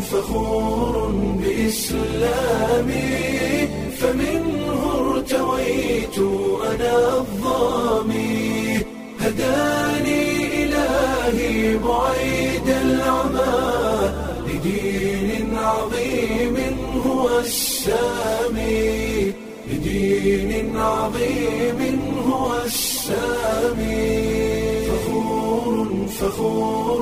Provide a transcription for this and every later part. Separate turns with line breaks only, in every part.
فخور بإسلامي فمنه ارتويت أنا الظامي هداني إلهي بعيد العمى لدين عظيم هو السامي لدين عظيم هو السامي فخور فخور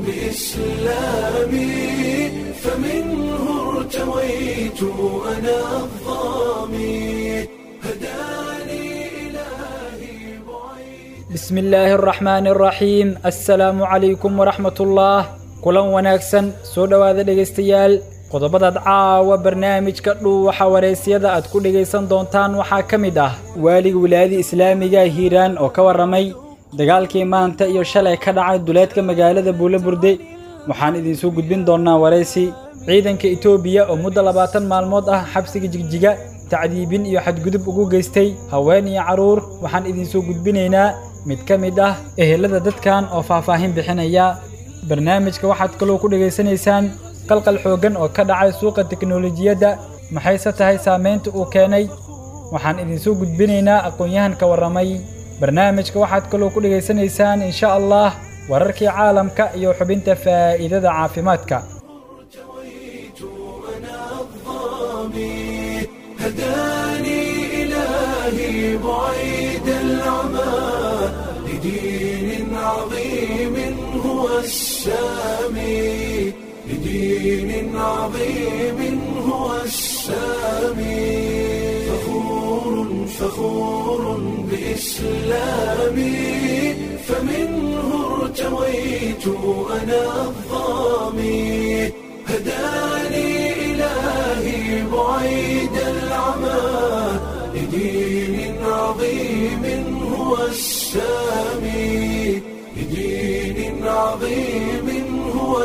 بإسلامي فمنه ارتويت أنا الظامي هداني إلهي بعيد
بسم illaahi araxmaani araxiim assalaamu calaykum waraxmatullaah kulan wanaagsan soo dhowaada dhegaystayaal qodobadaad caawa barnaamijka dhuuwaxa waraysyada aad ku dhegaysan doontaan waxaa ka mid ah waaliga wilaayada islaamiga hiiraan oo ka warramay dagaalkii maanta iyo shalay ka dhacay duleedka magaalada buulaburde waxaan idinsoo gudbin doonnaa waraysi ciidanka etoobiya oo muddo labaatan maalmood ah xabsiga jigjiga tacdiibin iyo xadgudub ugu geystay haween iyo carruur waxaan idinsoo gudbinaynaa mid ka mid ah ehelada dadkan oo faahfaahin bixinaya barnaamijka waxaad kaloo ku dhegaysanaysaan qalqal xooggan oo ka dhacay suuqa teknolojiyadda maxayse tahay saamaynta uu keenay waxaan idinsoo gudbinaynaa aqoon-yahan ka warramay barnaamijka waxaad kaloo ku dhegaysanaysaan insha allah wararkii caalamka iyo xubinta faa'iidada caafimaadka
ارتويت أنا الظامي هداني إلهي بعيد العمى لدين عظيم هو السامي لدين عظيم هو السامي فخور فخور بإسلامي فمنه ارتويت أنا الظامي هداني إلهي بعيد العمى لدين عظيم هو السامي لدين عظيم هو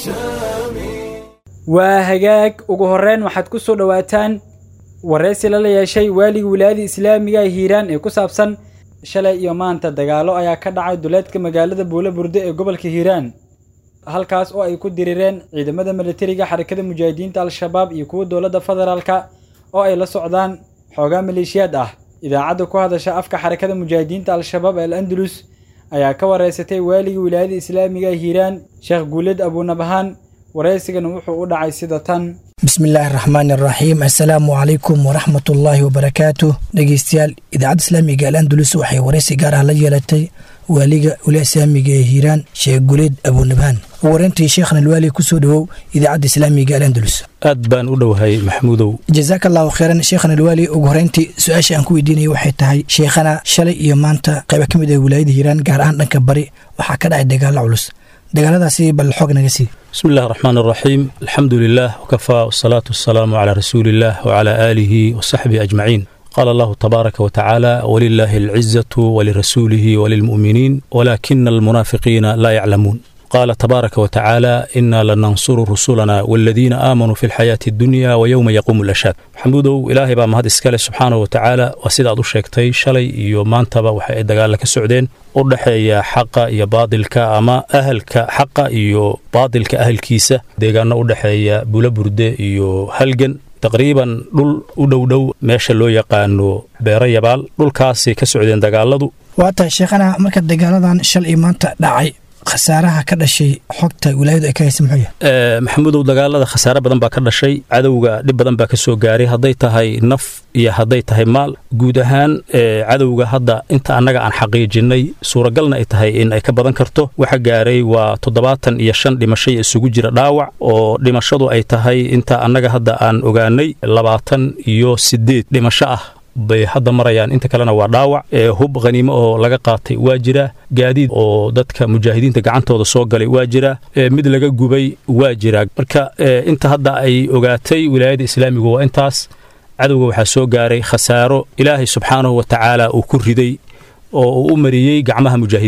السامي
waa hagaag ugu horreyn waxaad ku soo dhowaataan waraysi lala yeeshay waaliga wilaayada islaamiga hiiraan ee ku saabsan shalay iyo maanta dagaallo ayaa ka dhacay duleedka magaalada buulo burde ee gobolka hiiraan halkaas oo ay ku dirireen ciidamada militariga xarakada mujaahidiinta al-shabaab iyo kuwa dowladda federaalka oo ay la socdaan xoogaa maleeshiyaad ah idaacadda ku hadasha afka xarakada mujaahidiinta al-shabaab al andalus ayaa ka waraysatay waaliga wilaayada islaamiga hiiraan sheekh guuled abuunabahaan waraysigana wuxuu u dhacay sida tan
bismillaahi araxmaani araxiim assalaamu calaykum waraxmatullaahi wabarakaatu dhegeystayaal idaacadda islaamiga al andalus waxay waraysi gaar ah la yeelatay waaliga wila islaamiga ee hiiraan sheekh guleed abuunabhaan ugu horeyntii sheekhna alwaali kusoo dhowow idaacadda islaamiga al andalus
aad baan u dhowahay maxamuudow
jazaaka allahu kheyran sheekhana alwaali ugu horeyntii su-aasha aan ku weydiinaya waxay tahay sheekhana shalay iyo maanta qayba ka mid ah wilaayada hiiraan gaar ahaan dhanka bari waxaa ka dhacay dagaalo culus dagaaladaasi bal xoog naga sii
bismi illahi araxmaan araxiim alxamdu lilah wkafaa wasalaatu wasalaamu calaa rasuuli illah wcala aalihi wasaxbihi ajmaciin qaala allahu tabaaraka watacaala walilaahi alcizatu walirasuulihi walilmu'miniin walaakina almunaafiqiina laa yaclamuun qaala tabaaraka watacaala inaa lanansuru rusulana waladiina aamanuu fi lxayaati addunya wayowma yaquumu lashaad maxamuudow ilaahay baa mahad iskale subxaanahu watacaala waa sidaad u sheegtay shalay iyo maantaba waxa ay dagaalla ka socdeen u dhexeeya xaqa iyo baadilka ama ahalka xaqa iyo baadilka ahalkiisa deegaano u dhexeeya bulaburde iyo halgan taqriiban dhul u dhowdhow meesha loo yaqaano beero yabaal dhulkaasay ka socdeen dagaaladu
waa tahay sheekhana marka dagaaladan shal iyo maanta dhacay khasaaraha ka dhashay xogta wilaayadu ay ka haysa muxuu yahay
maxamuudow dagaalada khasaare badan baa ka dhashay cadowga dhib badan baa ka soo gaaray hadday tahay naf iyo hadday tahay maal guud ahaan cadowga hadda inta annaga aan xaqiijinnay suuragalna ay tahay in ay ka badan karto waxa gaaray waa toddobaatan iyo shan dhimashay isugu jira dhaawac oo dhimashadu ay tahay inta annaga hadda aan ogaanay labaatan iyo siddeed dhimasho ah bay hadda marayaan inta kalena waa dhaawac hub khaniimo oo laga qaatay waa jira gaadiid oo dadka mujaahidiinta gacantooda soo galay waa jira mid laga gubay waa jira marka inta hadda ay ogaatay wilaayada islaamigu waa intaas cadowga waxaa soo gaaray khasaaro ilaahay subxaanahu wa tacaala uu ku riday oo uu u mariyey gacmaha mujaahidiinta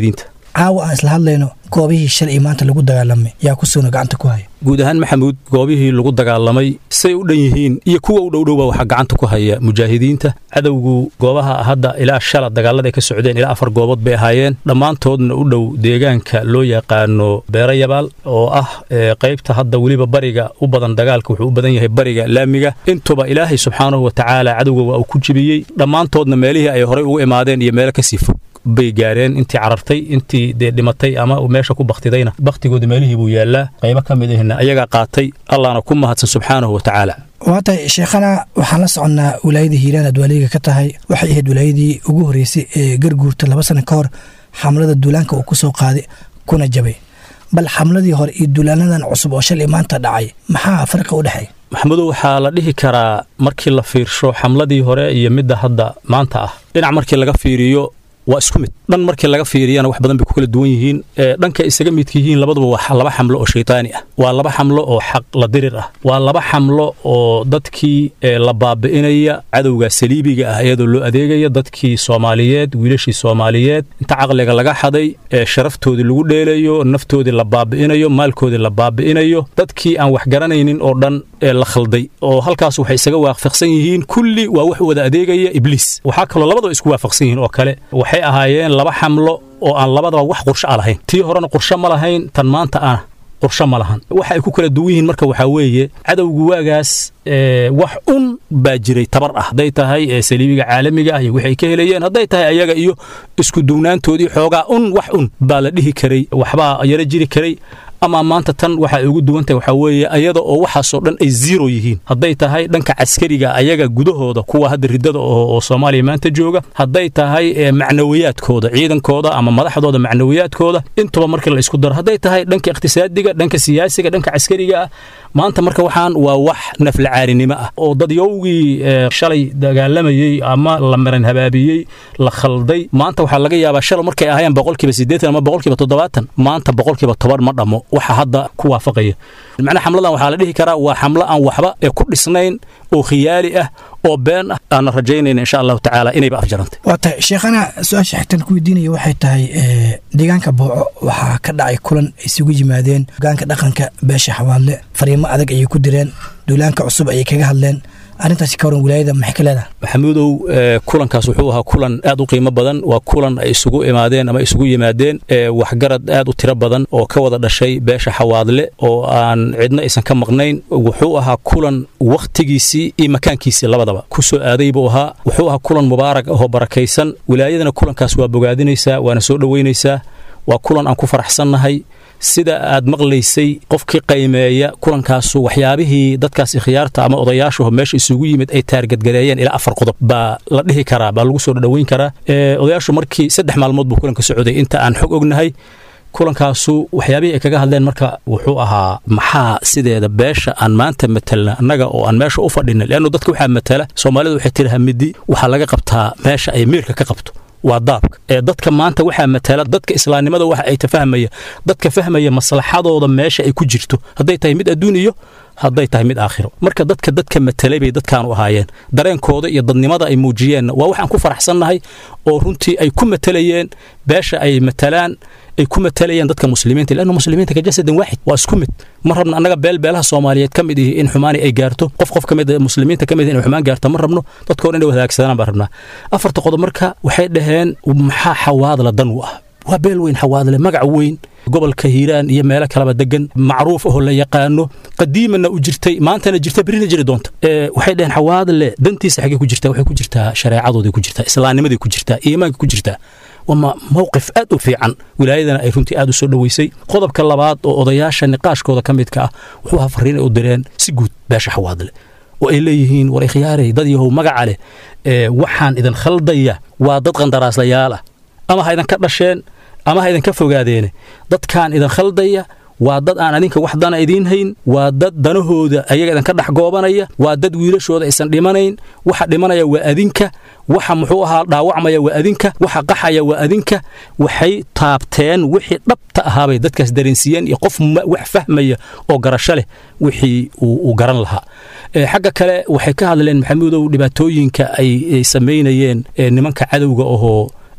caawa aan isla hadlayno goobihii shalay iyo maanta lagu dagaalamay yaa ku suuna gacanta ku haya
guud ahaan maxamuud goobihii lagu dagaalamay say u dhan yihiin iyo kuwa u dhowdhowba waxaa gacanta ku haya mujaahidiinta cadowgu goobaha hadda ilaa shala dagaalada ay ka socdeen ilaa afar goobood bay ahaayeen dhammaantoodna u dhow deegaanka loo yaqaano beero yabaal oo ah qaybta hadda weliba bariga u badan dagaalka wuxuu u badan yahay bariga laamiga intuba ilaahay subxaanahu wa tacaala cadowga waa uu ku jibiyey dhammaantoodna meelihii ay horey ugu imaadeen iyo meelo kasii fog bay gaareen intii carartay intii dee dhimatay ama meesha ku baktidayna baktigooda meelihii buu yaallaa qaybo ka mid ahna ayagaa qaatay allahna ku mahadsan subxaanahu wa tacaala
waa tahay sheekhana waxaan la soconnaa wilaayada hiiraan aad waaliga ka tahay waxay ahayd wilaayadii ugu horreysay ee garguurta laba sano ka hor xamlada duulaanka uu ku soo qaaday kuna jabay bal xamladii hore iyo duulaanadan cusub oo shalay maanta dhacay maxaa farqi u dhexeeya
maxamudow waxaa la dhihi karaa markii la fiirsho xamladii hore iyo midda hadda maanta ah dhinac markii laga fiiriyo waa isku mid dhan markii laga fiiriyana wax badan bay ku kala duwan yihiin dhanka isaga midka yihiin labaduba waa laba xamlo oo shaytaani ah waa laba xamlo oo xaq la dirir ah waa laba xamlo oo dadkii la baabi'inaya cadowga saliibiga ah iyadoo loo adeegaya dadkii soomaaliyeed wiilashii soomaaliyeed inta caqliga laga xaday sharaftoodii lagu dheelayo naftoodii la baabi'inayo maalkoodii la baabi'inayo dadkii aan wax garanaynin oo dhan la khalday oo halkaas waxay isaga waafaqsan yihiin kulli waa wax wada adeegaya ibliis waxaa kaloo labadaba isku waafaqsan yihiin oo kale waxay ahaayeen laba xamlo oo aan labadaba wax qursho a lahayn tii horena qursho ma lahayn tan maanta ah qursho ma lahan waxa ay ku kala duwan yihiin marka waxaa weeye cadowgu waagaas wax un baa jiray tabar ah hadday tahay saliibiga caalamiga ah iyo wixay ka helayeen hadday tahay ayaga iyo isku duwnaantoodii xoogaa un wax un baa la dhihi karay waxbaa yaro jiri karay ama maanta tan waxa ay ugu duwan tahay waxaa weeye ayada oo waxaasoo dhan ay zero yihiin hadday tahay dhanka caskariga ayaga gudahooda kuwa hadda riddada oo soomaaliya maanta jooga hadday tahay macnawiyaadkooda ciidankooda ama madaxdooda macnawiyaadkooda intuba markii la isku daro hadday tahay dhanka iqtisaadiga dhanka siyaasiga dhanka caskariga ah maanta marka waxaan waa wax naflacaarinimo ah oo dadyowgii shalay dagaalamayey ama la maran habaabiyey la khalday maanta waxaa laga yaabaa shalay markay ahaayeen boqolkiiba siddeetan ama boqolkiiba toddobaatan maanta boqolkiiba toban ma dhammo waxa hadda ku waafaqaya macnaha xamladan waxaa la dhihi karaa waa xamlo aan waxba ee ku dhisnayn oo khiyaali ah oo been ah aanna rajaynayna insha allahu tacaala inayba afjarantay
waa tahay sheekhana su-aasha xigtan ku weydiinaya waxay tahay deegaanka booco waxaa ka dhacay kulan ay isugu yimaadeen hogaanka dhaqanka beesha xawaadle fariimo adag ayay ku direen duulaanka cusub ayay kaga hadleen arrintaasi ka waran wilaayada maxay ka leedahay
maxamuudow kulankaas wuxuu ahaa kulan aad u qiimo badan waa kulan ay isugu imaadeen ama isugu yimaadeen waxgarad aad u tiro badan oo ka wada dhashay beesha xawaadle oo aan cidna aysan ka maqnayn wuxuu ahaa kulan wakhtigiisii iyo makaankiisii labadaba ku soo aaday buu ahaa wuxuu ahaa kulan mubaarak ahoo barakaysan wilaayadana kulankaas waa bogaadinaysaa waana soo dhoweynaysaa waa kulan aan ku faraxsannahay sida aad maqlaysay qofkii qaymeeya kulankaasu waxyaabihii dadkaas khiyaarta ama odayaashu meesha isugu yimid ay taargadgareeyeen ilaa afar qodob baa la dhihi karaa baa lagu soo dhoweyn karaa odayaashu markii saddex maalmood buu kulanka socday inta aan xog ognahay kulankaasu waxyaabihii ay kaga hadleen marka wuxuu ahaa maxaa sideeda beesha aan maanta matelna annaga oo aan meesha u fadhina leannu dadka waxaa matala soomaalida waxay tiraha midi waxaa laga qabtaa meesha ay miirka ka qabto waa daabka ee dadka maanta waxaa matala dadka islaamnimada waxa ay tafahmaya dadka fahmaya maslaxadooda meesha ay ku jirto hadday tahay mid adduun iyo hadday tahay mid aakhiro marka dadka dadka matalay bay dadkaanu ahaayeen dareenkooda iyo dadnimada ay muujiyeenna waa waxaan ku faraxsannahay oo runtii ay ku matalayeen beesha ay matalaan ay ku matalayeen dadka muslimiinta lannu muslimiinta ka jasadan waaxid waa isku mid ma rabno annaga beel beelaha soomaaliyeed ka mid ihi in xumaani ay gaarto qof qof ka mid muslimiinta ka mid inay xumaan gaarto ma rabno dadkoo dhan inay wadaagsadaan baan rabnaa afarta qodob marka waxay dhaheen maxaa xawaadla dan u ah waa beel weyn xawaadle magac weyn gobolka hiiraan iyo meelo kaleba degan macruuf ahoo la yaqaano qadiimana u jirtay maantana jirta berina jiri doonta waxay dhaheen xawaadle dantiisa xaggee ku jirtaa waxay ku jirtaa shareecadooday ku jirtaa islaamnimaday ku jirtaa iimaanka ku jirtaa waa mowqif aad u fiican wilaayadana ay runtii aad u soo dhoweysay qodobka labaad oo odayaasha niqaashkooda ka midka ah wuxuu ahaa fariin ay u direen si guud beesha xawaadle oo ay leeyihiin war ikhyaarey dad yahow magaca leh waxaan idin khaldaya waa dad qandaraaslayaal ah ama ha idinka dhasheen ama ha idinka fogaadeene dadkaan idin khaldaya waa dad aan adinka wax dana idiin hayn waa dad danahooda ayaga idinka dhex goobanaya waa dad wiilashooda aysan dhimanayn waxa dhimanaya waa adinka waxa muxuu ahaa dhaawacmaya waa adinka waxa qaxaya waa adinka waxay taabteen wixii dhabta ahaabay dadkaas dareensiiyeen iyo qof wax fahmaya oo garasho leh wixii uu garan lahaa xagga kale waxay ka hadleen maxamuudow dhibaatooyinka ay samaynayeen nimanka cadowga ahoo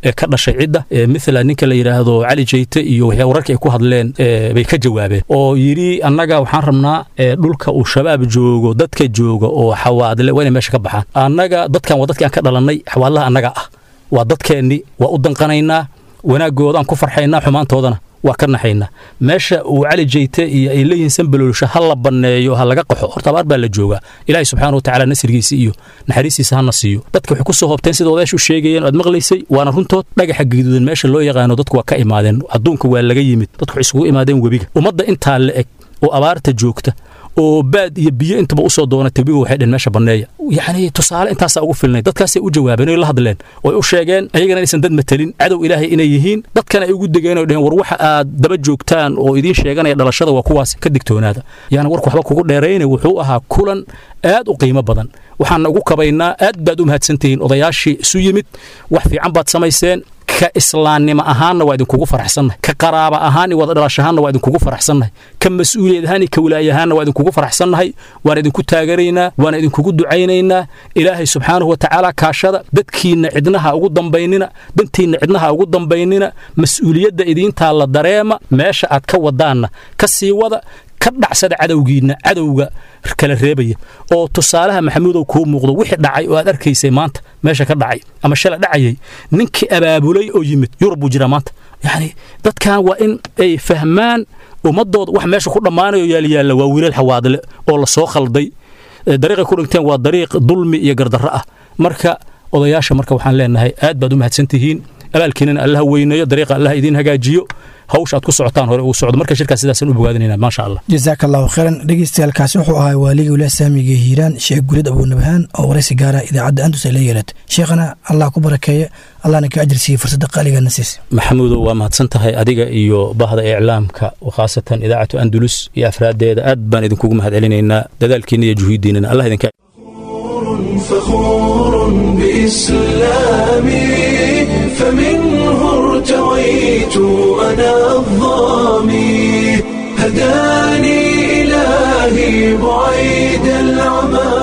ee ka dhashay cidda mithla ninka la yidhaahdo cali jeyte iyo waxyaa wararka ay ku hadleen bay ka jawaabeen oo yidhi annaga waxaan rabnaa dhulka uu shabaab joogo dadka jooga oo xawaadle waa inay meesha ka baxaan annaga dadkan waa dadkii aan ka dhalannay xawaadlaha annaga ah waa dadkeenni waa u danqanaynaa wanaaggoodaan ku farxaynaa xumaantoodana waa ka naxaynaa meesha uu cali jeyte iyo ay leeyihiin sanbalolsha ha la banneeyo ha laga qaxo horta abaar baa la joogaa ilaahay subxaana watacaala nasrigiisa iyo naxariistiisa hana siiyo dadka waxay ku soo hoobteen sida odayaashu sheegayeen aad maqlaysay waana runtood dhagaxa gaduudan meesha loo yaqaano dadku waa ka imaadeen adduunka waa laga yimid dadku waxay isugu imaadeen webiga ummadda intaa la eg oo abaarta joogta oo baad iyo biyo intaba usoo doona tabiga waxay dheen meesha banneeya yacni tusaale intaasaa ugu filnay dadkaasay u jawaabeen oy la hadleen oy u sheegeen ayagana inaysan dad matelin cadow ilaahay inay yihiin dadkana ay ugu degeen oy dheheen war waxa aad daba joogtaan oo idiin sheeganaya dhalashada waa kuwaas ka digtoonaada yaana warku waxba kugu dheerayna wuxuu ahaa kulan aad u qiimo badan waxaan ugu kabaynaa aad baad u mahadsantihiin odayaashii isu yimid wax fiican baad samayseen ka islaamnimo ahaanna waa idinkugu faraxsannahay ka qaraaba ahaan iyo wada dhalashahaanna waa idinkugu faraxsannahay ka mas-uuliyad ahaan iyo ka wilaayahaanna waa idinkugu faraxsannahay waan idinku taagaraynaa waan idinkugu ducaynaynaa ilaahay subxaanahu wa tacaala kaashada dadkiinna cidnaha ugu dambaynina dantiinna cidnaha ugu dambaynina mas-uuliyadda idiintaa la dareema meesha aad ka wadaanna ka sii wada ka dhacsada cadowgiinna cadowga kala reebaya oo tusaalaha maxamuudow kuu muuqdo wixii dhacay oo aad arkaysay maanta meesha ka dhacay ama shala dhacayay ninkii abaabulay oo yimid yurub buu jiraa maanta yacni dadkan waa in ay fahmaan ummadooda wax meesha ku dhammaanayo yaalyaalla waa wiilal xawaadle oo la soo khalday dariiqay ku dhinteen waa dariiq dulmi iyo gardarro ah marka odayaasha marka waxaan leenahay aad baad u mahadsantihiin abaalkiinana allaha weyneeyo dariiqa allaha idiin hagaajiyo hawsha aad ku socotaan hore uu socdo marka shirkaas sidaasaan u bogaadinayna maasha allah
jazaaka allahu khayran dhegeystayaalkaasi wuxuu ahaa waaliga wilaah saamiga hiiraan sheekh gulid abuunabhaan oo waraysi gaara idaacadda andus ay la yeelatay sheekhana allah ku barakeeye allahna ka ajir siiye fursadda qaaligaana siisa
maxamuudow waa mahadsan tahay adiga iyo bahda iclaamka khaasatan idaacatu andulus iyo afraaddeeda aad baan idinkugu mahad celinaynaa dadaalkiina iyo juhuuddiinana allah idinka
فخور بإسلامي فمنه ارتويت أنا الظامي هداني إلهي بعيد العمى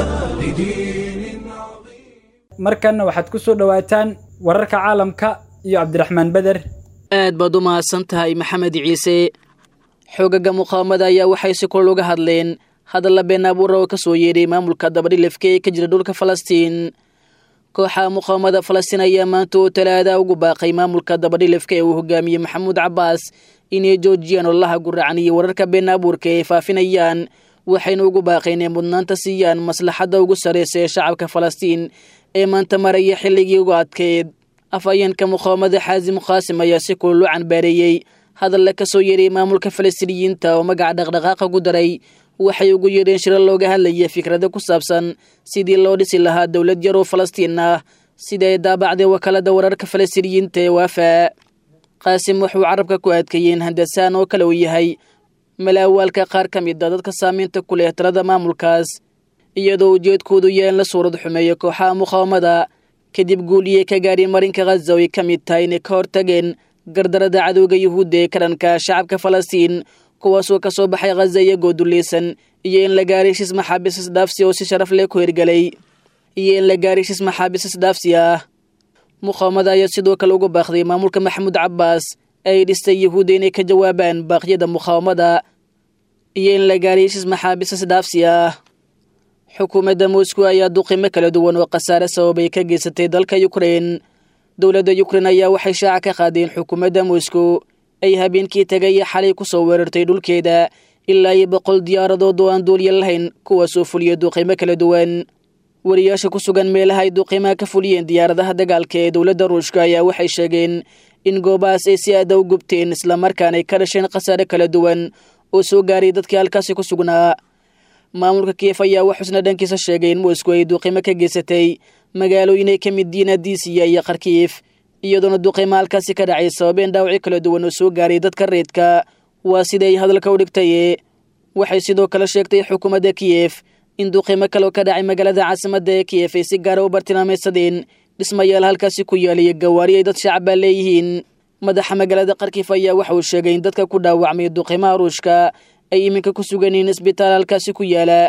لدين عظيم
markanna waxaad ku soo dhowaataan wararka caalamka iyo cabdiraxmaan beder
aad baad u mahadsan tahay maxamed ciise xoogaga muqaawamada ayaa waxay si kor uga hadleen hadalla been abuura oo ka soo yeedhay maamulka dabadhilifka ee ka jira dhulka falastiin kooxaha muqaawamada falastiin ayaa maanta oo talaada ugu baaqay maamulka dabadhilifka ee uu hogaamiyey maxamuud cabbaas inay joojiyaan ololaha guracan iyo wararka been abuurka ay faafinayaan waxayna ugu baaqeen inay mudnaanta siiyaan maslaxadda ugu sarraysa ee shacabka falastiin ee maanta maraya xilligii ugu adkeed afhayeenka muqaawamada xaasim khaasim ayaa si kulul u canbaareeyey hadalla ka soo yeedhay maamulka falastiiniyiinta oo magaca dhaqdhaqaaqa ku daray waxay ugu yeedheen shiro looga hadlaya fikrada ku saabsan sidii loo dhisi lahaa dowlad yar oo falastiin ah sida ay daabacday wakaalada wararka falastiiniyiinta ee waafa qaasim wuxuu carabka ku adkeeyeen handasaan oo kale uu yahay malaawaalka qaar ka mid a dadka saamaynta ku leh talada maamulkaas iyadoo ujeedkoodu yahay in la suurad xumeeyo kooxaha muqaawamada kadib guuliyey ka gaadhay marinka khaza oo ay ka mid tahay inay ka hortageen gardarada cadowga yuhuudda ee ka dhanka shacabka falastiin kuwaasoo ka soo baxay khaza iyagoo dulleysan iyo in la gaaray heshiis maxaabiis isdhaafsi oo si sharaf leh ku hirgelay iyo in la gaaray heshiis maxaabiis isdhaafsi ah muqaawamada ayaa sidoo kale ugu baaqday maamulka maxamuud cabbaas ay dhistay yuhuudda inay ka jawaabaan baaqyada muqaawamada iyo in la gaaray heshiis maxaabiis isdhaafsi ah xukuumadda moscow ayaa duqimo kala duwan oo khasaare sababay ka geysatay dalka yukrein dowladda yukrein ayaa waxay shaaca ka qaadeen xukuumadda moscow ay habeenkii tagay xalay ku soo weerartay dhulkeeda ilaa iyo boqol diyaaradood oo aan duulya lahayn kuwaasoo fuliya duqimo kala duwan wariyaasha ku sugan meelaha ay duqimaha ka fuliyeen diyaaradaha dagaalka ee dowladda ruushka ayaa waxay sheegeen in goobahaas ay si aada u gubteen islamarkaana ay ka dhasheen khasaare kala duwan oo soo gaaray dadkii halkaasi ku sugnaa maamulka kiev ayaa waxuusna dhankiisa sheegay in moscow ay duqimo ka geysatay magaalooyin ay ka mid yihiin adisiya iyo kharkiif iyadoona duqimo halkaasi ka dhacay sababeen dhaawacyo kala duwan oo soo gaaray dadka reedka waa siday hadalka u dhigtaye waxay sidoo kale sheegtay xukuumadda kiyef in duqimo kaleo ka dhacay magaalada caasimadda ee kiyef ay si gaara u bartilmaamaysadeen dhismayaal halkaasi ku yaaliyo gawaari ay dad shacabaa leeyihiin madaxa magaalada kharkiif ayaa waxa uu sheegay in dadka ku dhaawacmay duqimaha ruushka ay iminka ku sugan yihiin isbitaal halkaasi ku yaala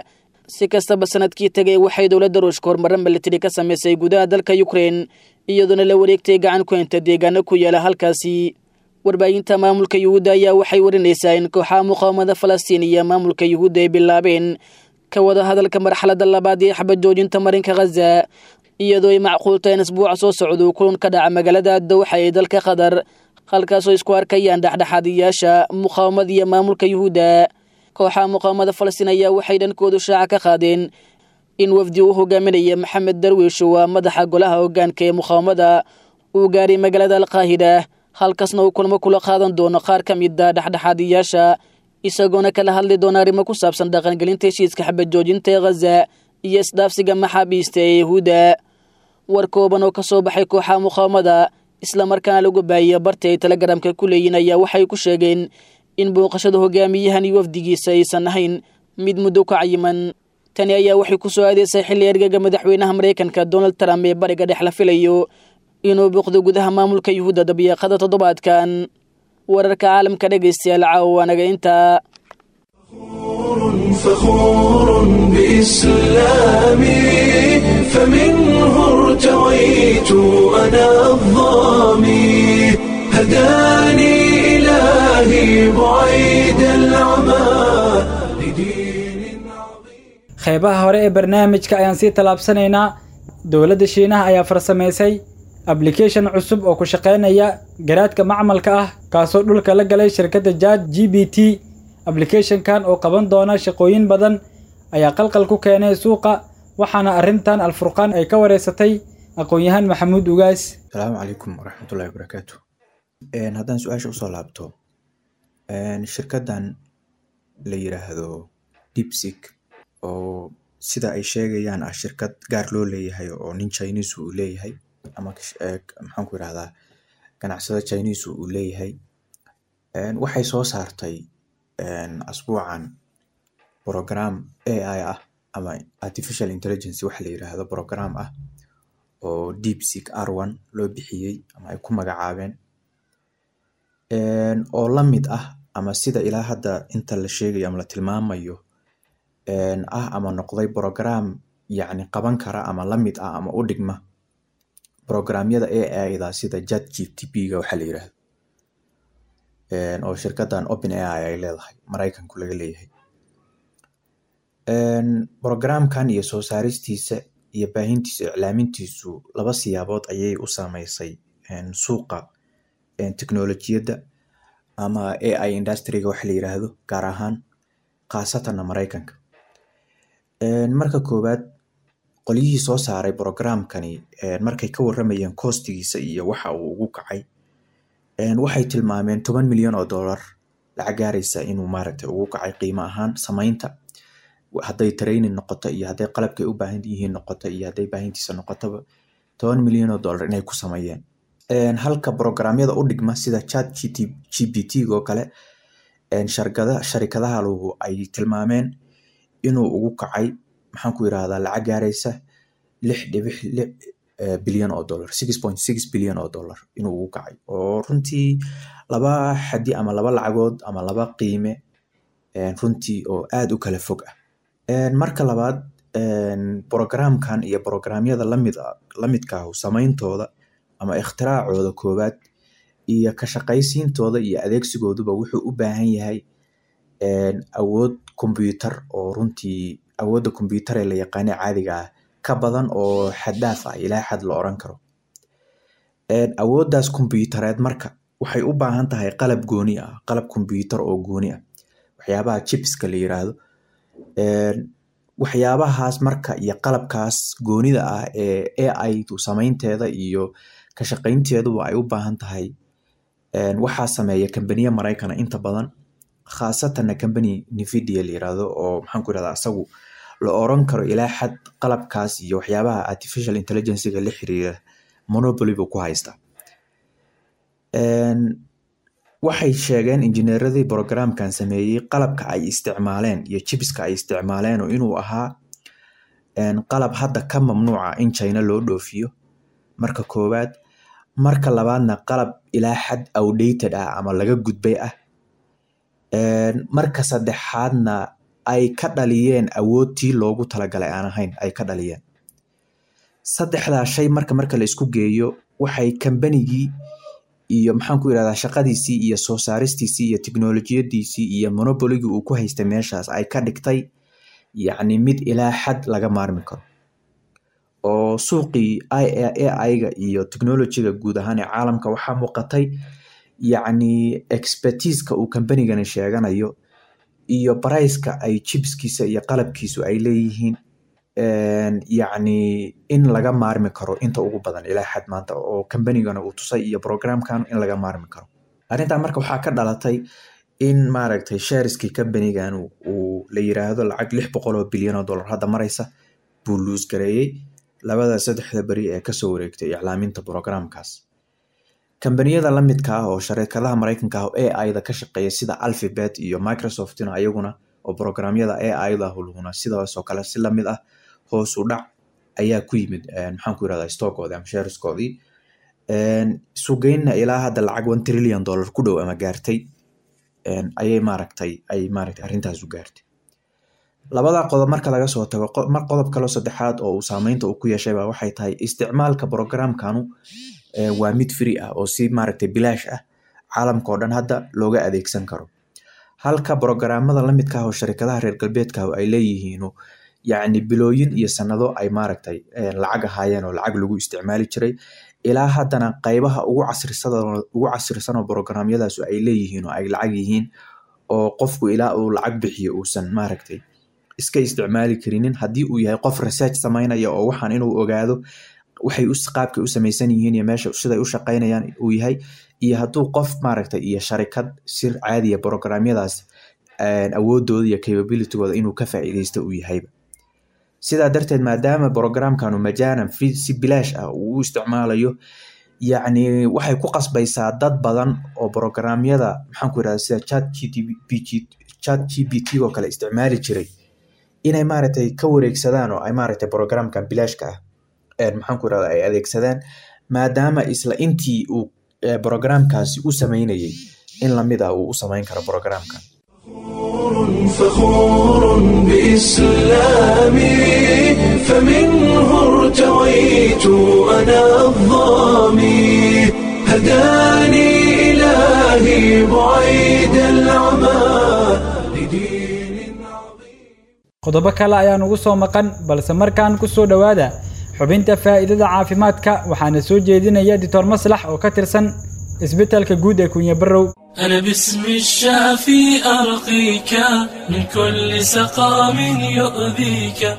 si kastaba sanadkii tegay waxay dowladda ruushka horumaro militari ka samaysay gudaha dalka ukrein iyadoona la wareegtay gacan ku henta deegaano ku yaala halkaasi warbaahinta maamulka yuhuudda ayaa waxay warinaysaa in kooxaha muqaawamada falastiin iyo maamulka yuhuudda ay bilaabeen ka wada hadalka marxaladda labaad ee xabad joojinta marinka khaza iyadoo ay macquulta in isbuuca soo socdo kulan ka dhaca magaalada dawxa ee dalka qatar halkaasoo isku arkayaan dhexdhexaadiyaasha muqaawamada iyo maamulka yuhuudda kooxaha muqaawamada falastiin ayaa waxay dhankoodu shaaca ka qaadeen in wafdi uu hogaaminaya maxamed darwiish waa madaxa golaha hogaanka ee muqaawamada uu gaaray magaalada alqaahida halkaasna uu kulmo kula qaadan doono qaar ka mida dhexdhexaadiyaasha isagoona kala hadli doona arrimo ku saabsan dhaqangelinta heshiiska xabad joojinta ee khaza iyo isdhaafsiga maxaabiista ee yahuudda war kooban oo ka soo baxay kooxaha muqaawamada islamarkaana lagu baahiya barta ay telegramka ku leeyiin ayaa waxay ku sheegeen in booqashada hogaamiyahan iyo wafdigiisa aysan ahayn mid muddo ka cayiman tani ayaa waxay ku soo aadaysay xilli ergaga madaxweynaha maraykanka donald trump ee bariga dhex la filayo inuu booqdo gudaha maamulka yuhuudda dabiiqada toddobaadkan wararka caalamka dhegaystayaal caawa anaga intaa
فخور بإسلامي فمنه ارتويت أنا الظامي هداني إلهي بعيد العمى لدين عظيم
qeybaha hore ee barnaamijka ayaan sii tallaabsanaynaa dowladda shiinaha ayaa farsamaysay ablication cusub oo ku shaqaynaya garaadka macmalka ah kaasoo dhulka la galay shirkadda jad g b t ablicathonkan oo qaban doona shaqooyin badan ayaa qalqal ku keenay suuqa waxaana arrintan alfurqaan ay ka wareysatay aqoon-yahaan maxamuud ugaas
asalaamu calaykum waraxmatullahi wabarakaatu haddaan su-aasha usoo laabto shirkaddan la yiraahdo dipsig oo sida ay sheegayaan ah shirkad gaar loo leeyahay oo nin chinese uu leeyahay ama maxaan ku irahdaa ganacsada chinese uu leeyahay waxay soo saartay asbuucan program ai ah ama artificial intelligence waxa la yiraahdo program ah oo deepseek r one loo bixiyey ama ay ku magacaabeen oo la mid ah ama sida ilaa hadda inta la sheegayo ama la tilmaamayo ah ama noqday program yacni qaban kara ama la mid ah ama u dhigma programyada ai da sida jat gtp ga waxaa la yiraahdo oo shirkaddan open ai ay leedahay maraykanku laga leeyahay programkan iyo soo saaristiisa iyo baahintiisa iclaamintiisu laba siyaabood ayay u saameysay suuqa teknolojiyadda ama ai industryga waxa la yiraahdo gaar ahaan khaasatanna maraykanka marka koowaad qolyihii soo saaray programkani markay ka waramayeen koostigiisa iyo waxa uu ugu kacay waxay tilmaameen toban milyan oo dollar lacag gaaraysa inuu maaragtay ugu kacay qiimo ahaan samaynta hadday training noqoto iyo hadday qalabkay u baahan yihiin noqoto iyo hadday baahintiisa noqotoba toban milyan oo dollar inay ku sameeyeen halka programyada u dhigma sida chat g p t oo kale sharkada sharikadaha lugu ay tilmaameen inuu ugu kacay maxaan ku yirahdaa lacag gaaraysa lix dhibix lix bilyan oo dollar six point six bilyan oo dollar inuu ugu kacay oo runtii laba xadi ama laba lacagood ama laba qiime runtii oo aad u kala fog ah marka labaad programkan iyo programyada lamid lamidkaahu sameyntooda ama ikhtiraacooda koowaad iyo ka shaqaysiintooda iyo adeegsigooduba wuxuu u baahan yahay awood combyutar oo runtii awoodda combyutar ee la yaqaane caadiga ah ka badan oo xaddaaf ah ilaa xad la oran karo awooddaas combyutareed marka waxay u baahan tahay qalab gooni ah qalab combyutar oo gooni ah waxyaabaha chipska la yiraahdo waxyaabahaas marka iyo qalabkaas goonida ah ee ai samaynteeda iyo ka shaqaynteeduba ay u baahan tahay waxaa sameeya kambaniya maraykana inta badan khaasatanna kambani nvidia la yiraahdo oo maxaan ku irahdaa asagu la oran karo ilaa xad qalabkaas iyo waxyaabaha artificial intelligencega la xiriira monopoly buu ku haystaa waxay sheegeen injineeradii programkan sameeyey qalabka ay isticmaaleen iyo jibiska ay isticmaaleen oo inuu ahaa qalab hadda ka mamnuuca in china loo dhoofiyo marka koowaad marka labaadna qalab ilaa xad outdated ah ama laga gudbay ah marka saddexaadna ay ka dhaliyeen awoodtii loogu talagalay aan ahayn ay ka dhaliyeen saddexdaa shay marka marka la isku geeyo waxay kambanigii iyo maxaan ku yidhahdaa shaqadiisii iyo soo saaristiisii iyo tiknolojiyadiisii iyo monoboligii uu ku haystay meeshaas ay ka dhigtay yacni mid ilaa xad laga maarmi karo oo suuqii ai-ga iyo technologyga guud ahaan ee caalamka waxaa muuqatay yacni expertiiska uu kambanigani sheeganayo iyo barayska ay jibskiisa iyo qalabkiisu ay leeyihiin yacni in laga maarmi karo inta ugu badan ilaa xad maanta oo kambanigana uu tusay iyo programkan in laga maarmi karo arrintan marka waxaa ka dhalatay in maaragtay shareskii kambanigan uu la yiraahdo lacag lix boqol oo bilyan oo dollar hadda maraysa buu luus gareeyey labada saddexda beri ee kasoo wareegtay iclaaminta programkaas kambaniyada lamidka ah oo sharikadaha mareykanka ah oo ai-da ka shaqeeya sida alphabet iyo microsoftina ayaguna oo programyada ai-da hulhuna sidaasoo kale si lamid ah hoos u dhac ayaa ku yimid maxaan ku yirahdaa stockoodii ama shareskoodii sugeynna ilaa hadda lacag one trillion dollar ku dhow ama gaartay ayay maaragtay ay maaragtay arrintaas u gaartay labada qodob marka laga soo tago qodob kaloo saddexaad oo uu saameynta uu ku yeeshay baa waxay tahay isticmaalka programkanu waa mid free ah oo si maaragtay bilaash ah caalamka oo dhan hadda looga adeegsan karo halka programmada lamidka ah oo sharikadaha reer galbeedka ay leeyihiin yacni bilooyin iyo sanado ay maaragtay lacag ahaayeen oo lacag lagu isticmaali jiray ilaa haddana qaybaha ugu casrisada ugu casrisan oo programyadaas ay leeyihiin oo ay lacag yihiin oo qofku ilaa uu lacag bixiyo uusan maaragtay iska isticmaali karinin haddii uu yahay qof research samaynaya oo waxaan inuu ogaado waxay qaabkay u samaysan yihiin iyo meesha siday u shaqaynayaan uu yahay iyo hadduu qof maaragtay iyo sharikad si caadiya programyadaas awoodooda iyo capabilitygooda inuu ka faa'iideysto uu yahayba sidaa darteed maadaama programkanu majaanan si bilaash ah uu u isticmaalayo yacni waxay ku qasbaysaa dad badan oo programyada maxaan ku yirahda sida chat chat g p t oo kale isticmaali jiray inay maaragtay ka wareegsadaan oo ay maaragtay programkan bilaashka ah maxaan ku yirahda ay adeegsadaan maadaama isla intii uu programkaasi u sameynayay in lamid ah uu u sameyn karo programkan
فخور بإسلامي فمنه ارتويت أنا الظامي هداني إلهي بعيد العمى لدين عظيم
qodobo kale ayaan ugu soo maqan balse markaan ku soo dhowaada xubinta faa'iidada caafimaadka waxaana soo jeedinaya dictor maslax oo ka tirsan isbitaalka guud ee kunya barrow
أنا باسم الشافي أرقيك من كل سقام يؤذيك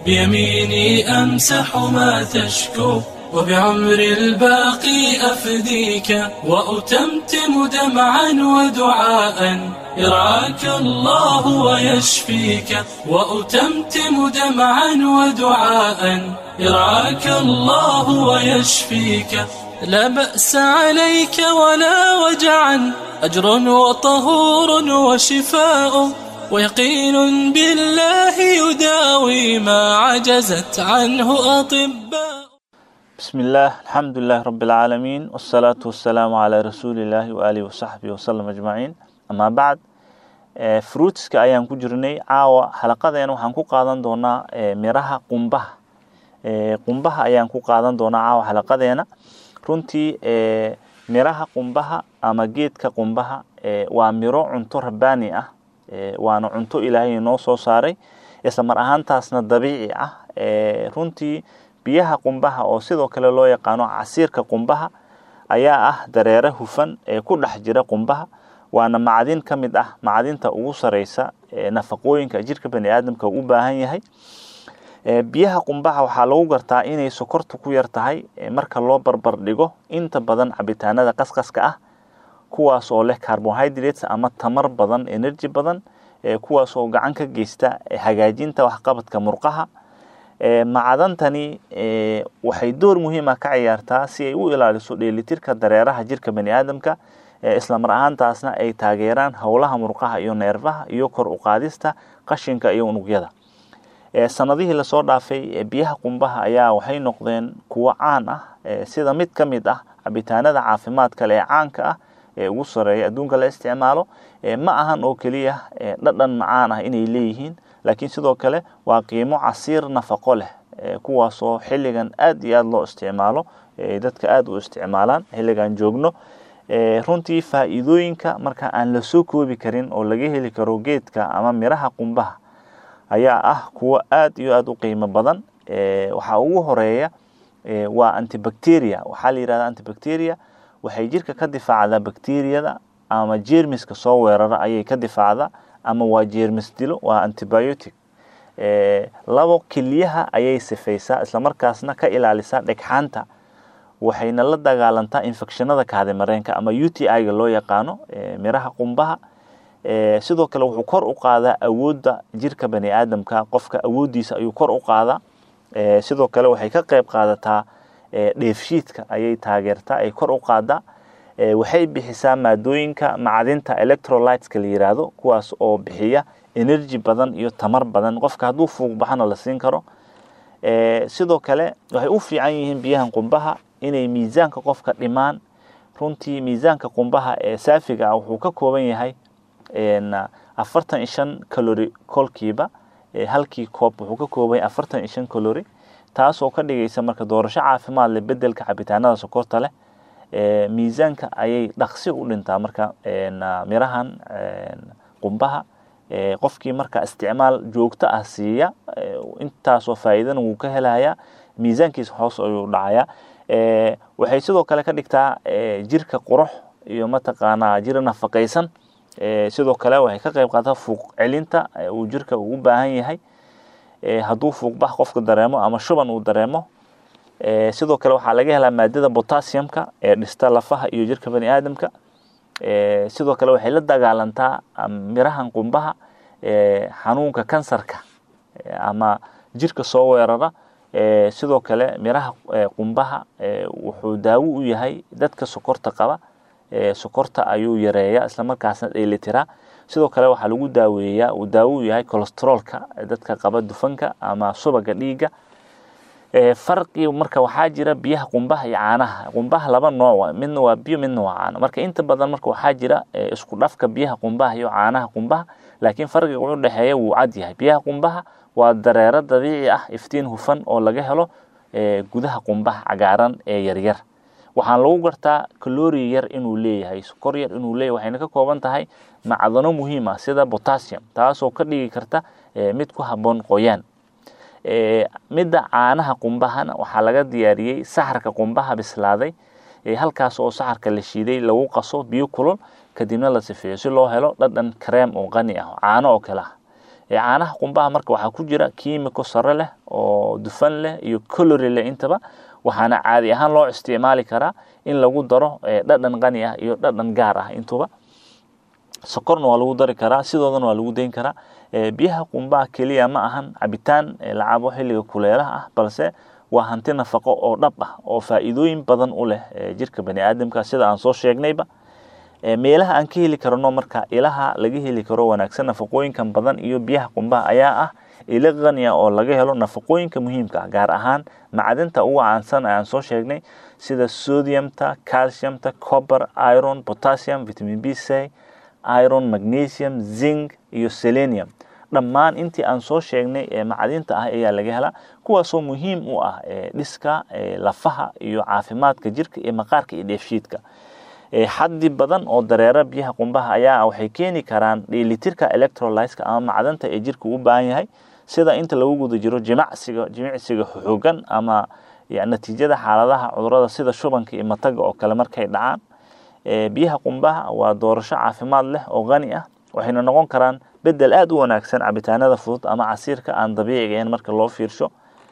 بيميني أمسح ما تشكو وبعمر الباقي أفديك وأتمتم دمعا ودعاء يرعاك الله ويشفيك وأتمتم دمعا ودعاء يرعاك الله ويشفيك لا بأس عليك ولا وجعا أجر وطهور وشفاء ويقين بالله يداوي ما عجزت عنه أطباء
بسم الله الحمد لله رب العالمين والصلاة والسلام على رسول الله وآله وصحبه وسلم أجمعين أما بعد fruitska ayaan ku jirnay caawa xalaqadeena waxaan ku qaadan doonaa miraha qumbaha qumbaha ayaan ku qaadan doonaa caawa xalaqadeena runtii miraha qumbaha ama geedka qumbaha waa miro cunto rabbaani ah waana cunto ilaahay noo soo saaray isla mar ahaantaasna dabiici ah runtii biyaha qumbaha oo sidoo kale loo yaqaano casiirka qumbaha ayaa ah dareere hufan ee ku dhex jira qumbaha waana macdin ka mid ah macdinta ugu sareysa nafaqooyinka jirka bani aadamka u baahan yahay biyaha qumbaha waxaa lagu gartaa inay sokortu ku yar tahay marka loo barbar dhigo inta badan cabitaanada qasqaska ah kuwaas oo leh carbohydrates ama tamar badan energy badan kuwaas oo gacan ka geysta hagaajinta waxqabadka murqaha macdantani waxay door muhiima ka ciyaartaa si ay u ilaaliso dheelitirka dareeraha jirka bani aadamka isla mar ahaantaasna ay taageeraan howlaha murqaha iyo neerfaha iyo kor u qaadista qashinka iyo unugyada sanadihii lasoo dhaafay biyaha qumbaha ayaa waxay noqdeen kuwo caan ah sida mid ka mid ah cabitaanada caafimaadka le ee caanka ah ee ugu sareeya adduunka la isticmaalo ma ahan oo keliya dhadhan macaan ah inay leeyihiin laakiin sidoo kale waa qiimo casiir nafaqo leh kuwaasoo xilligan aad iyo aad loo isticmaalo dadka aad u isticmaalaan xilligan joogno runtii faa'iidooyinka marka aan la soo koobi karin oo laga heli karo geedka ama miraha qumbaha ayaa ah kuwo aad iyo aad u qiimo badan waxaa ugu horeeya waa antibacteria waxaa la yidhahda antibacteria waxay jirka ka difaacdaa bacteriyada ama jeermiska soo weerara ayay ka difaacdaa ama waa jeermis dilo waa antibiotic labo keliyaha ayay sifaysaa islamarkaasna ka ilaalisaa dhegxaanta waxayna la dagaalantaa infectionada kaadimareenka ama u t i-ga loo yaqaano miraha qumbaha sidoo kale wuxuu kor u qaadaa awoodda jirka bani aadamka qofka awooddiisa ayuu kor u qaadaa sidoo kale waxay ka qayb qaadataa dheefshiidka ayay taageertaa ay kor u qaadaa waxay bixisaa maadooyinka macdinta electrolyteska la yiraahdo kuwaas oo bixiya energy badan iyo tamar badan qofka hadduu fuuq baxana la siin karo sidoo kale waxay u fiican yihiin biyahan qumbaha inay miisaanka qofka dhimaan runtii miisaanka qumbaha ee saafiga ah wuxuu ka kooban yahay afartan iyo shan calori kolkiiba halkii koob wuxuu ka kooban yahay afartan iyo shan calori taasoo ka dhigaysa marka doorasho caafimaad leh bedelka cabitaanada sokorta leh miisaanka ayay dhaqsi u dhintaa marka mirahan qumbaha qofkii marka isticmaal joogto ah siiya intaasoo faa'iidana wuu ka helayaa miisaankiisa hoos ayuu dhacayaa waxay sidoo kale ka dhigtaa jirka qurux iyo mataqaanaa jir nafaqaysan sidoo kale waxay ka qayb qaadataa fuuq celinta uu jirka ugu baahan yahay hadduu fuuqbax qofka dareemo ama shuban uu dareemo sidoo kale waxaa laga helaa maadada potassiumka ee dhista lafaha iyo jirka bani aadamka sidoo kale waxay la dagaalantaa mirahan qumbaha xanuunka kansarka ama jirka soo weerara sidoo kale miraha qumbaha wuxuu daawo u yahay dadka sokorta qaba sokorta ayuu yareeya islamarkaasna dheelitiraa sidoo kale waxaa lagu daaweeyaa uu daawo u yahay cholesteroolka dadka qaba dufanka ama subaga dhiigga farqi marka waxaa jira biyaha qumbaha iyo caanaha qumbaha laba nooc midna waa biyo midna waa caano marka inta badan marka waxaa jira isku dhafka biyaha qumbaha iyo caanaha qumbaha laakiin farqiga u dhexeeya wuu cad yahay biyaha qumbaha waa dareero dabiici ah iftiin hufan oo laga helo gudaha qumbaha cagaaran ee yaryar waxaan lagu gartaa kalori yar inuu leeyahay sokor yar inuu leeyahay waxayna ka kooban tahay macdano muhiim ah sida potassium taasoo ka dhigi karta mid ku habboon qoyaan midda caanaha qumbahana waxaa laga diyaariyey saxarka qumbaha bislaaday halkaas oo saxarka la shiiday lagu qaso biyo kulul kadibna la sifeeyo si loo helo dhadhan kareem oo qani ah caano oo kale ah caanaha qumbaha marka waxaa ku jira kiimiko sare leh oo dufan leh iyo colori leh intaba waxaana caadi ahaan loo isticmaali karaa in lagu daro dhadhan qani ah iyo dhadhan gaar ah intuba sokorna waa lagu dari karaa sidoodana waa lagu dayn karaa biyaha qumbaha keliya ma ahan cabitaan la cabo xilliga kuleelaha ah balse waa hanti nafaqo oo dhab ah oo faa'iidooyin badan u leh jirka bani aadamka sida aan soo sheegnayba meelaha aan ka heli karno marka ilaha laga heli karo wanaagsan nafaqooyinkan badan iyo biyaha qumbaha ayaa ah ilo qaniya oo laga helo nafaqooyinka muhiimka ah gaar ahaan macdinta ugu caansan aan soo sheegnay sida sodiumta calciumta copper iron potassium vitamin b c iron magnesium zinc iyo selenium dhammaan intii aan soo sheegnay ee macdinta ah ayaa laga helaa kuwaasoo muhiim u ah dhiska lafaha iyo caafimaadka jirka iyo maqaarka iyo dheefshiidka xaddi badan oo dareera biyaha qumbaha ayaa waxay keeni karaan dheelitirka electrolyteska ama macdanta ee jirka u baahan yahay sida inta lagu guda jiro jimacsiga jimicsiga xoogan ama natiijada xaaladaha cudurada sida shubanka iyo mataga oo kale markay dhacaan biyaha qumbaha waa doorasho caafimaad leh oo qani ah waxayna noqon karaan bedel aada u wanaagsan cabitaanada fudud ama casiirka aan dabiiciga ahayn marka loo fiirsho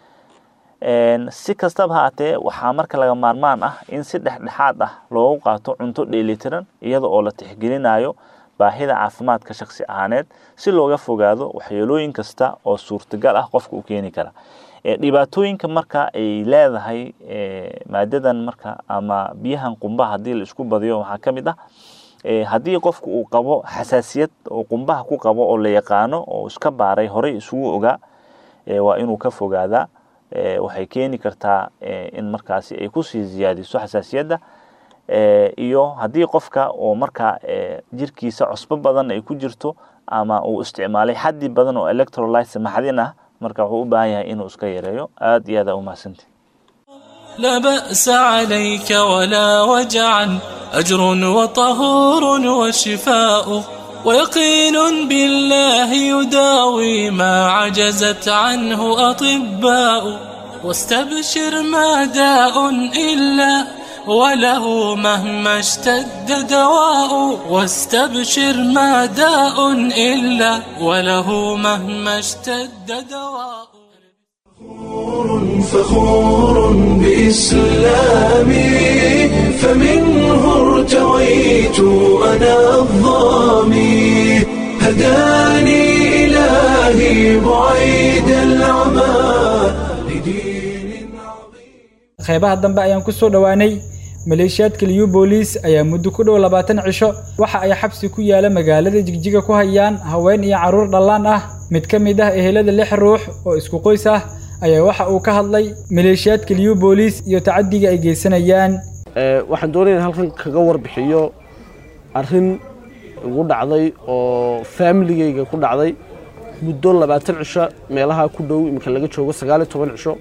si kastaba haatee waxaa marka laga maarmaan ah in si dhexdhexaad ah loogu qaato cunto dheelitiran iyada oo la tixgelinayo baahida caafimaadka shaksi ahaaneed si looga fogaado waxyeelooyin kasta oo suurtagal ah qofka u keeni kara dhibaatooyinka marka ay leedahay maadadan marka ama biyahan qumbaha haddii la isku badiyo waxaa ka mid ah haddii qofku uu qabo xasaasiyad oo qumbaha ku qabo oo la yaqaano oo iska baaray horey isugu ogaa waa inuu ka fogaadaa waxay keeni kartaa in markaasi ay kusii ziyaadiso xasaasiyadda iyo haddii qofka oo markaa jirkiisa cusbo badan ay ku jirto ama uu isticmaalay xaddi badan oo electrolytes maxdin ah marka wuxuu u baahan yahay inuu iska yareeyo aad iyo aad aa umahadsantihi
لا بأس عليك ولا وجعا أجر وطهور وشفاء ويقين بالله يداوي ما عجزت عنه أطباء واستبشر ما داء إلا وله مهما اشتد دواء واستبشر ما داء إلا وله مهما اشتد دواء
فخور بإسلامي فمنه ارتويت أنا الظامي هداني إلهي بعيد العمى لدين عظيم
qeybaha dambe ayaan ku soo dhowaanay maleeshiyaadka liyu booliis ayaa muddo ku dhow labaatan cisho waxa ay xabsi ku yaala magaalada jigjiga ku hayaan haween iyo carruur dhallaan ah mid ka mid ah ehelada lix ruux oo isku qoys ah ayaa waxa uu ka hadlay maleeshiyaadka liyu booliis iyo tacadiga ay geysanayaan
waxaan doonaya in halkan kaga warbixiyo arrin igu dhacday oo faamiligayga ku dhacday muddo labaatan cisho meelaha ku dhow iminka laga joogo sagaal iyo toban cisho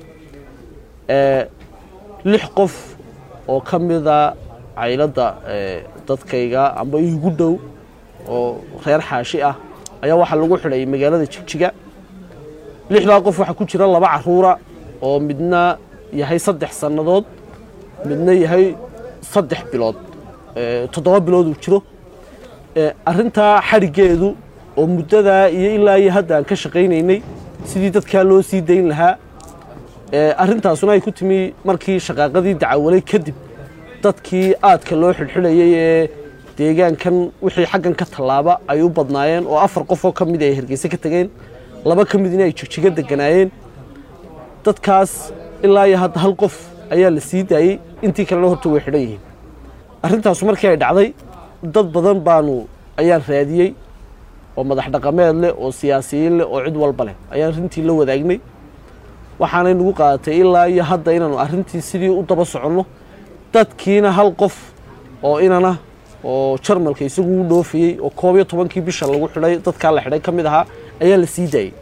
lix qof oo ka mida cayladda dadkayga amba igu dhow oo reer xaashi ah ayaa waxaa lagu xidhay magaalada jigjiga lixdaa qof waxaa ku jira laba caruura oo midna yahay saddex sannadood midna yahay saddex bilood toddoba bilood uu jiro arrintaa xadhiggeedu oo muddadaa iyo ilaa iyo hadda aan ka shaqaynaynay sidii dadkaa loo sii dayn lahaa arrintaasuna ay ku timi markii shaqaaqadii dacawalay kadib dadkii aadka loo xidhxidhayay ee deegaankan wixii xaggan ka tallaaba ay u badnaayeen oo afar qof oo ka mid ay hargeyse ka tegeen laba ka midna ay jigjiga deganaayeen dadkaas ilaa iyo hadda hal qof ayaa la sii daayey intii kalena horta way xidhan yihiin arrintaasu markii ay dhacday dad badan baanu ayaan raadiyey oo madax dhaqameed leh oo siyaasiyiin leh oo cid walba leh ayaan arrintii la wadaagnay waxaanay nagu qaadatay ilaa iyo hadda inaanu arrintii sidii u daba soconno dadkiina hal qof oo inana oo jarmalka isagu u dhoofayey oo koob iyo tobankii bisha lagu xidhay dadkaa la xidhay ka mid ahaa ayaa la sii daayey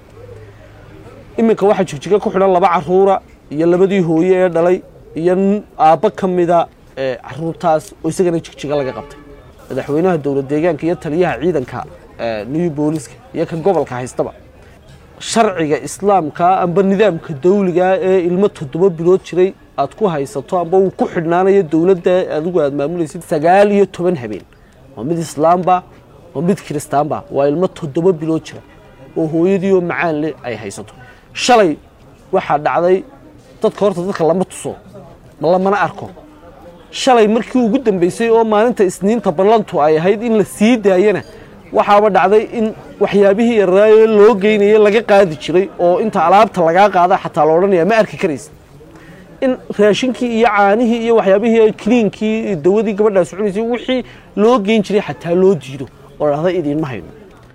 iminka waxaa jigjiga ku xidhan laba caruura iyo labadii hooye ee dhalay iyo aabbo ka mida caruurtaas oo isagana jigjiga laga qabtay madaxweynaha dowlad deegaanka iyo taliyaha ciidanka new booliska iyo ka gobolka haystaba sharciga islaamka amba nidaamka dawliga ee ilmo toddoba bilood jiray aad ku haysato amba uu ku xidhnaanayo dowladda adigu aad maamulaysid sagaal iyo toban habeen oo mid islaamba oo mid kiristaanba waa ilmo toddoba bilood jira oo hooyadii oo macaan leh ay haysato shalay waxaa dhacday dadka horta dadka lama tuso lamana arko shalay markii ugu dambeysay oo maalinta isniinta ballantu ay ahayd in la sii daayana waxaaba dhacday in waxyaabihii yaraaye loo geynayay laga qaadi jiray oo inta alaabta lagaa qaada xataa la odhanaya ma arki karaysa in raashinkii iyo caanihii iyo waxyaabihii kiliinkii dawadii gabadhaas cunaysay wixii loo geyn jiray xataa loo diido oo dhahda idiinma hayno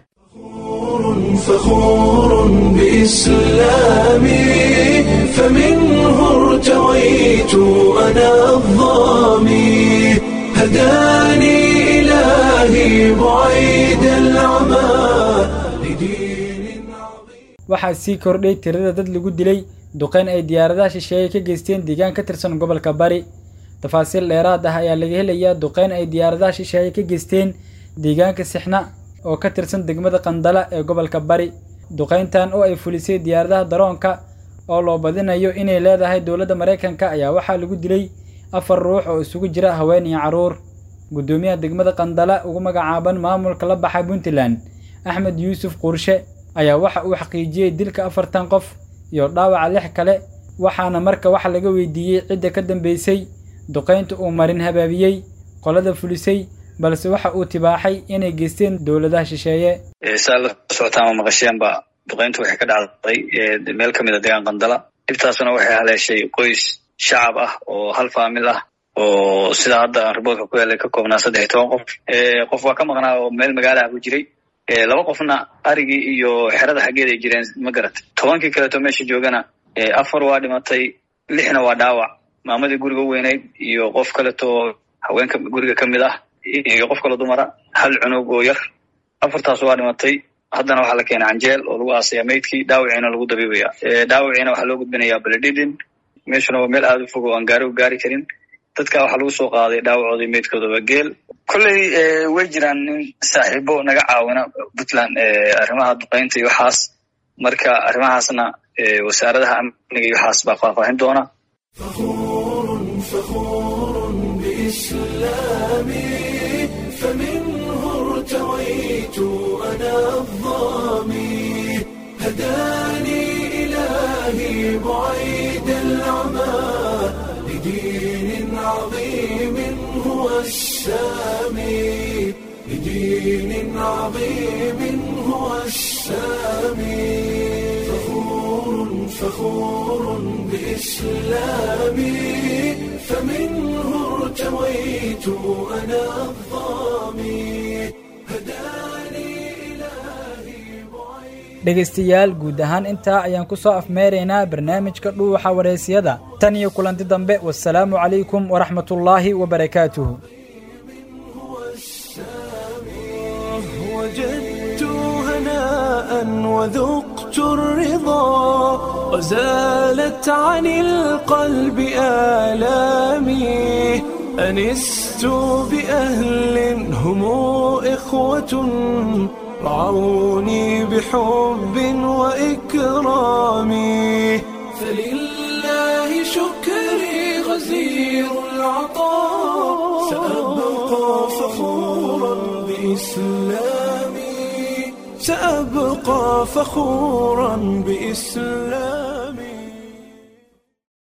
فخور بإسلامي فمنه ارتويت أنا الظامي هداني إلهي بعيد العمى لدين عظيم
waxaa sii kordhay tirada dad lagu dilay duqeyn ay diyaaradaha shisheeye ka geysteen deegaan ka tirsan gobolka bari tafaasiil dheeraad ah ayaa laga helayaa duqeyn ay diyaaradaha shisheeye ka geysteen deegaanka sixna oo ka tirsan degmada qandala ee gobolka bari duqeyntan oo ay fulisay diyaaradaha daroonka oo loo badinayo inay leedahay dowladda maraykanka ayaa waxaa lagu dilay afar ruux oo isugu jira haween iyo carruur guddoomiyaha degmada qandala ugu magacaaban maamulka la baxay puntland axmed yuusuf quurshe ayaa waxa uu xaqiijiyey dilka afartan qof iyo dhaawaca lix kale waxaana marka wax laga weydiiyey cidda ka dambeysay duqaynta uu marin habaabiyey qolada fulisay balse waxa uu tibaaxay inay geysteen dowladaha shisheeye
saa la socotaan ma maqasheenba duqayntu waxay ka dhacday meel ka mid a deegaan qandala dhibtaasuna waxay haleeshay qoys shacab ah oo hal faamil ah oo sida hadda aan riboodka ku helay ka koobnaa saddex iyo toban qof qof waa ka maqnaa oo meel magaalaha ku jiray laba qofna arigii iyo xerada xaggeed ay jireen ma garat tobankii kaleeto meesha joogana afar waa dhimatay lixna waa dhaawac maamadii guriga u weynayd iyo qof kaleeto haweenka guriga ka mid ah iyo qof kale dumara hal cunug oo yar afartaas waa dhimatay haddana waxaa la keenay canjeel oo lagu aasaya maydkii dhaawiciina lagu dabiibaya dhaawiciina waxaa loo gudbinayaa baledhidin meeshuna waa meel aada u fog oo aan gaari u gaari karin dadka waxaa lagu soo qaaday dhaawacoodii meydkoodaba geel kolley way jiraan nin saaxiibo naga caawina puntland arrimaha duqeynta iyo waxaas marka arrimahaasna wasaaradaha amniga iyo waxaas baa faahfaahin doona
ارتويت أنا الظامي هداني إلهي بعيد العمى لدين عظيم هو السامي لدين عظيم هو السامي فخور فخور بإسلامي فمنه ارتويت أنا الظامي
dhegaystayaal guud ahaan intaa ayaan ku soo afmeeraynaa barnaamijka dhuuxa wareysiyada tan iyo kulanti dambe wasalaamu calaykum waraxmatullaahi wabarakaatuhu
وجدت هناء وذقت الرضا وزالت عن القلب آلامي أنست بأهل هم إخوة رعوني بحب وإكرام فلله شكري غزير العطاء سأبقى فخورا بإسلامي سأبقى فخورا بإسلامي